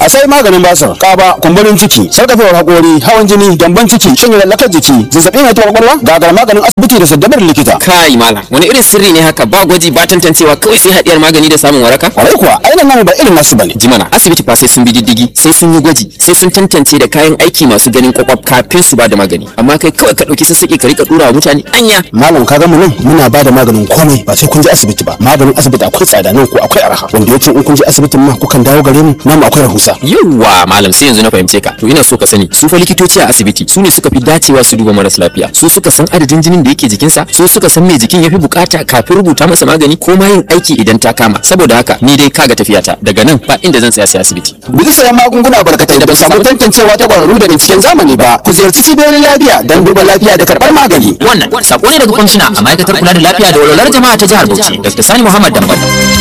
a sai maganin basir kaba kumburin ciki sarkafewar hakori hawan jini gyamban ciki shin lallakar jiki zazzabin mai kwakwalwa gagar maganin asibiti da saddabar likita kai malam wani irin sirri ne haka ba gwaji ba tantancewa kawai sai hadiyar magani da samun waraka kwarai kuwa ainihin namu ba irin nasu bane jimana asibiti fa sai sun bi diddigi sai sun yi gwaji sai sun tantance da kayan aiki masu ganin kwakwaf kafin su ba da magani amma kai kawai ka dauki sassaƙi ka rika dura wa mutane anya malam ka mu nan muna ba da maganin komai ba sai kun je asibiti ba maganin asibiti akwai tsada nan ko akwai arha wanda yace in kun je asibitin ma kukan dawo gare mu namu akwai rahusa yawwa malam sai yanzu na fahimce ka to ina so ka sani su fa likitoci a asibiti su ne suka fi dacewa su duba maras lafiya su suka san adadin jinin da yake jikinsa su suka san me jikin yafi bukata kafin rubuta masa magani ko ma yin aiki idan ta kama saboda haka ni dai kaga tafiyata daga nan ba inda zan tsaya sai asibiti bisa sayan magunguna barkatai da ba samu tantancewa ta kwararru da binciken zamani ba ku ziyarci cibiyoyin lafiya don duba lafiya da karɓar magani wannan sako ne daga kwamishina a ma'aikatar kula da lafiya da walwalar jama'a ta jihar Bauchi Dr. Sani Muhammad Dambal